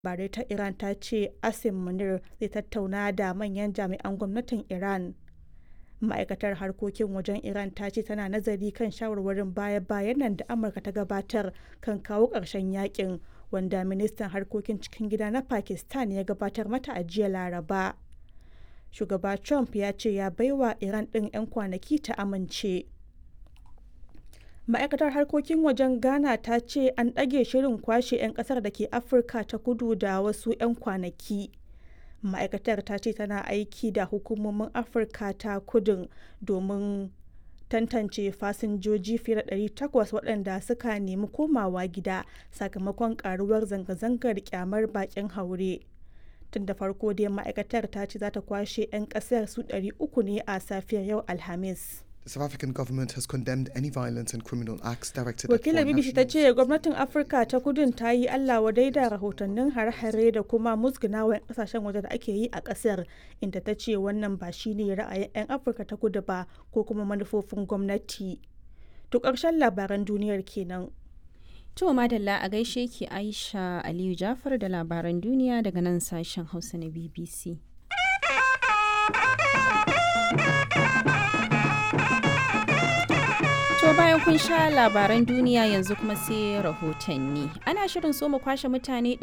labarai ta Iran ta ce Asim Munir zai tattauna da manyan jami'an gwamnatin Iran. Ma'aikatar harkokin wajen Iran ta ce tana nazari kan shawarwarin baya-bayan nan da Amurka ta gabatar kan kawo ƙarshen yakin wanda ministan harkokin cikin gida na Pakistan ya gabatar mata a jiya Laraba. Shugaba Trump ya ce ya baiwa Iran ɗin 'yan kwanaki ta amince. Ma'aikatar harkokin wajen Ghana ta ce an ɗage shirin kwashe 'yan ƙasar da ke Afirka ta kudu da wasu 'yan kwanaki. Ma'aikatar ta ce tana aiki da hukumomin Afirka ta kudun domin tantance fasinjoji fiye da 800 waɗanda suka nemi komawa gida sakamakon ƙaruwar zanga-zangar ƙyamar baƙin haure. Tun da farko dai ma'aikatar ta ce za ta kwashe 'yan ƙasar su 300 ne a safiyar yau Alhamis. The South African government has condemned any violence and criminal acts directed Wakilar at foreign BBC ta nationals. ce gwamnatin Afirka ta kudun ta yi Allah wadai da rahotannin hare-hare da kuma musgunawa 'yan kasashen waje da ake yi a kasar inda ta ce wannan ba shine ra'ayin 'yan Afirka ta kudu ba ko kuma manufofin gwamnati. To ƙarshen labaran duniyar kenan. To madalla a gaishe ki Aisha Aliyu Jafar da labaran duniya daga nan sashen Hausa na BBC. To bayan kun sha labaran duniya yanzu kuma sai rahotanni. Ana shirin soma kwashe mutane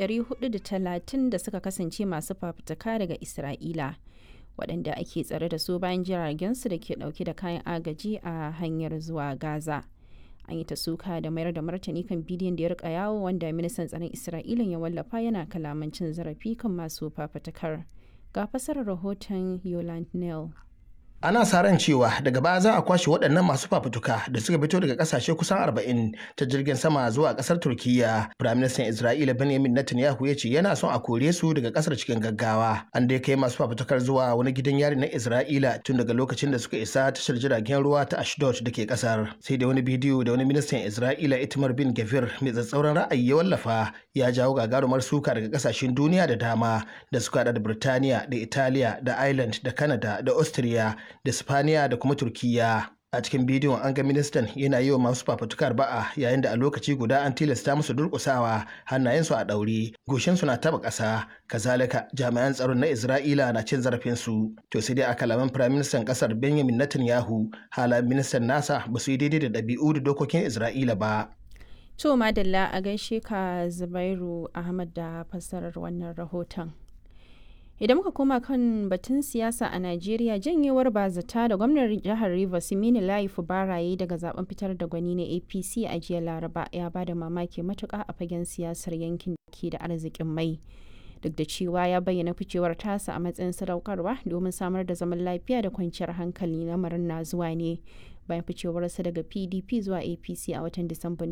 430 da suka kasance masu fafutuka daga Isra'ila. waɗanda ake tsare da su bayan jiragensu da ke ɗauke da kayan agaji a hanyar zuwa Gaza. An yi ta suka da mayar da martani kan bidiyon da ya rika yawo wanda ministan tsaron Isra'ila ya wallafa yana kalaman cin zarafi kan masu fafutukar. Ga fasarar rahoton Yoland Neal. ana sa ran cewa daga baya za a kwashe waɗannan masu fafutuka da suka fito daga ƙasashe kusan 40 ta jirgin sama zuwa ƙasar turkiya firaministan isra'ila benjamin netanyahu ya ce yana son a kore su daga ƙasar cikin gaggawa an dai kai masu fafutukar zuwa wani gidan yari na isra'ila tun daga lokacin da suka isa tashar jiragen ruwa ta ashdod da ke ƙasar sai da wani bidiyo da wani ministan isra'ila itamar bin gafir mai tsatsauran ra'ayi ya wallafa ya jawo gagarumar suka daga ƙasashen duniya da dama da suka haɗa da birtaniya da italiya da ireland da canada da austria da Spaniya da kuma Turkiyya. A cikin bidiyon an ga ministan yana yi wa masu fafutukar ba'a yayin da a lokaci guda an tilasta musu durƙusawa hannayensu a ɗaure, goshinsu na taɓa ƙasa, kazalika jami'an tsaron na Isra'ila na cin zarafinsu. To sai dai a kalaman firaministan ƙasar Benjamin Netanyahu, halayen ministan nasa ba su yi daidai da ɗabi'u da dokokin Isra'ila ba. To madalla a gaishe ka Zubairu Ahmad da fassarar wannan rahoton. idan muka koma kan batun siyasa a najeriya janyewar bazata da gwamnan jihar rivers mini layi baraye daga zaben fitar da gwani na apc a jiya laraba ya ba da mamaki matuka a fagen siyasar yankin da ke da arzikin mai duk da cewa ya bayyana ficewar tasa a matsayin sadaukarwa domin samar da zaman lafiya da kwanciyar hankali lamarin na zuwa ne bayan ficewarsa daga pdp zuwa apc a watan disamban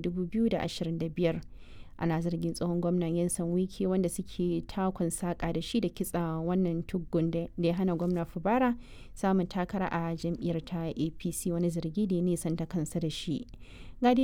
2025 ana zargin tsohon gwamnan yansan wiki wanda suke takun saka da shi da kitsa wannan tuggun da ya hana gwamna fubara samun takara a jam'iyyar ta apc wani zargi da ya nisanta kansa da shi